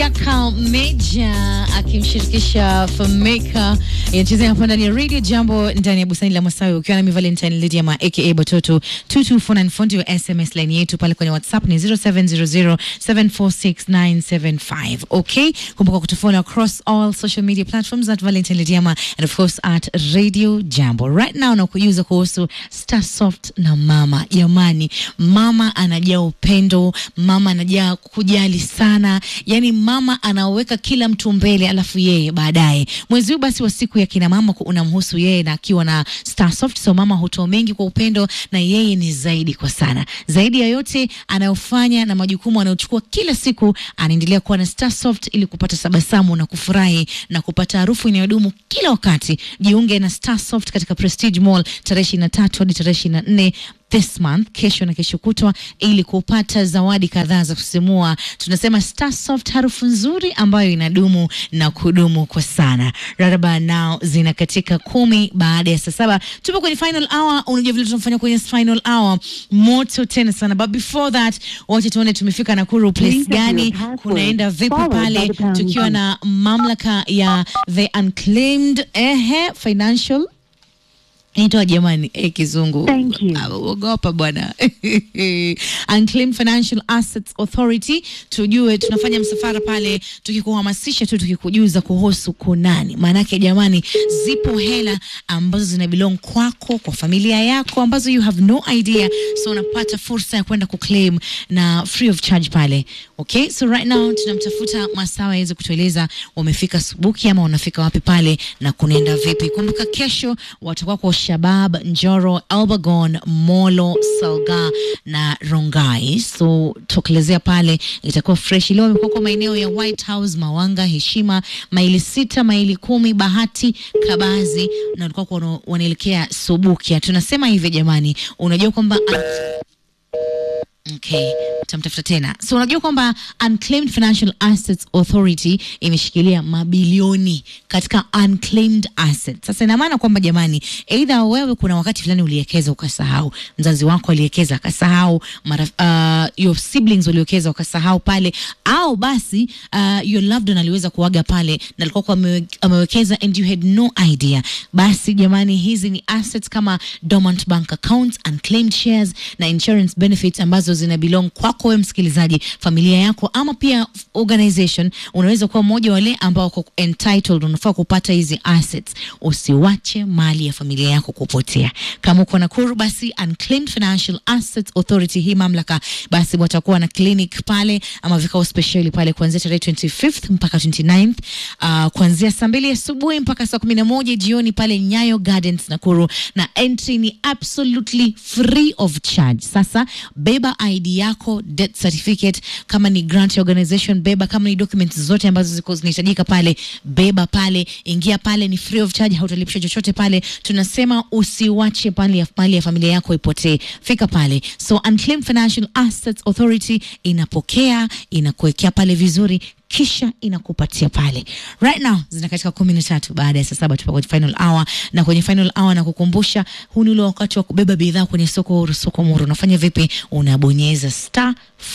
Chaka Meja akimshirikisha Fameka inachezea hapa ndani ya Radio Jambo ndani ya bustani la Masawi ukiwa nami Valentine Lydia ma aka Batoto 22494 ndio SMS line yetu pale kwenye WhatsApp ni 0700746975. Okay, kumbuka kutufollow across all social media platforms at Valentine Lydia and of course at Radio Jambo. Right now na kujuza kuhusu Starsoft na mama. Jamani, mama anajaa upendo, mama anajaa kujali sana, yani mama anaweka kila mtu mbele, alafu yeye baadaye. Mwezi huu basi wa siku ya kina mama ku- unamhusu yeye na akiwa na Starsoft, so mama hutoa mengi kwa upendo na yeye ni zaidi kwa sana. Zaidi ya yote anayofanya na majukumu anayochukua kila siku, anaendelea kuwa na Starsoft ili kupata tabasamu na kufurahi na kupata harufu inayodumu kila wakati. Jiunge na Starsoft katika Prestige Mall tarehe 23 hadi tarehe 24 this month, kesho na kesho kutwa, ili kupata zawadi kadhaa za kusisimua. Tunasema Starsoft, harufu nzuri ambayo inadumu na kudumu kwa sana. Raraba nao zina katika kumi baada ya saa saba. Tupo kwenye final hour. Unajua vile tunafanya kwenye final hour, moto tena sana, but before that, wacha tuone tumefika Nakuru place Please enter gani, your password, kunaenda vipi followed by pale, the pound tukiwa key. na mamlaka ya the unclaimed ehe financial Inaitwa jamani, eh, kizungu. Thank you. Ah, Ogopa bwana. Unclaimed Financial Assets Authority, tujue tunafanya msafara pale, tukikuhamasisha tu, tukikujuza kuhusu kunani. Maanake jamani, zipo hela ambazo zina belong kwako, kwa familia yako, ambazo you have no idea, so unapata fursa ya kwenda kuclaim na free of charge pale. Okay, so right now tunamtafuta Masawa aweze kutueleza wamefika Subuki ama wanafika wapi pale na kunaenda vipi. Kumbuka kesho watakuwa kwa Shabab, Njoro, Albagon, Molo, Salga na Rongai. So tokelezea pale, itakuwa fresh. Leo wamekuwa kwa maeneo ya White House, Mawanga, Heshima, maili sita, maili kumi, Bahati, Kabazi na walikuwa kwa- wanaelekea Subukia. Tunasema hivi jamani, unajua kwamba Okay, tamtafuta tena. So unajua kwamba Unclaimed Financial Assets Authority imeshikilia mabilioni katika unclaimed assets. Sasa ina maana kwamba jamani, either wewe kuna wakati fulani uliwekeza ukasahau, mzazi wako aliwekeza akasahau, mara uh, your siblings waliwekeza wakasahau pale, au basi uh, your loved one aliweza kuaga pale na alikuwa kwa amewe- amewekeza and you had no idea. Basi jamani, hizi ni assets kama dormant bank accounts, unclaimed shares na insurance benefits ambazo zina belong kwako wewe msikilizaji, familia yako, ama pia organization. Unaweza kuwa mmoja wale ambao wako entitled, unafaa kupata hizi assets. Usiwache mali ya familia yako kupotea. Kama uko Nakuru, basi Unclaimed Financial Assets Authority, hii mamlaka, basi watakuwa na clinic pale ama vikao speciali pale kuanzia tarehe 25th mpaka 29th, uh, kuanzia saa mbili asubuhi mpaka saa kumi na moja jioni pale Nyayo Gardens Nakuru, na entry ni absolutely free of charge. Sasa beba ID yako, death certificate, kama ni grant organization beba, kama ni documents zote ambazo ziko zinahitajika pale beba pale, ingia pale, ni free of charge, hautalipisha chochote pale. Tunasema usiwache pale ya mali ya familia yako ipotee, fika pale. So Unclaimed Financial Assets Authority inapokea, inakuwekea pale vizuri kisha inakupatia pale right now zina katika kumi na tatu baada ya saa saba tupo kwenye final hour na kwenye final hour na kukumbusha huu ni ule wakati wa kubeba bidhaa kwenye soko huru soko muru unafanya vipi unabonyeza star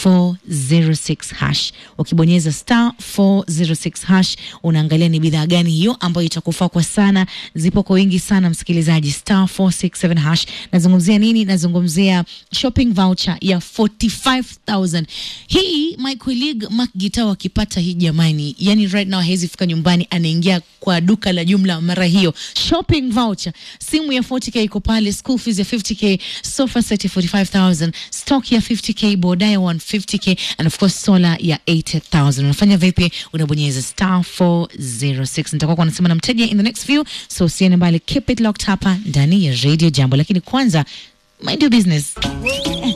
406 hash ukibonyeza star 406 hash unaangalia ni bidhaa gani hiyo ambayo itakufaa kwa sana zipo kwa wingi sana msikilizaji star 467 hash nazungumzia nini nazungumzia shopping voucher ya 45000 hii my colleague Mark Gita wakipata hii jamani yani right now hawezi fika nyumbani anaingia kwa duka la jumla mara hiyo shopping voucher simu ya 40k iko pale school fees ya 50k sofa set ya 45000 stock ya 50k boda ya 150k and of course solar ya 80000 unafanya vipi unabonyeza star 406 nitakuwa kwa nasema na mteja in the next few so usiende mbali keep it locked hapa ndani ya radio jambo lakini kwanza mind your business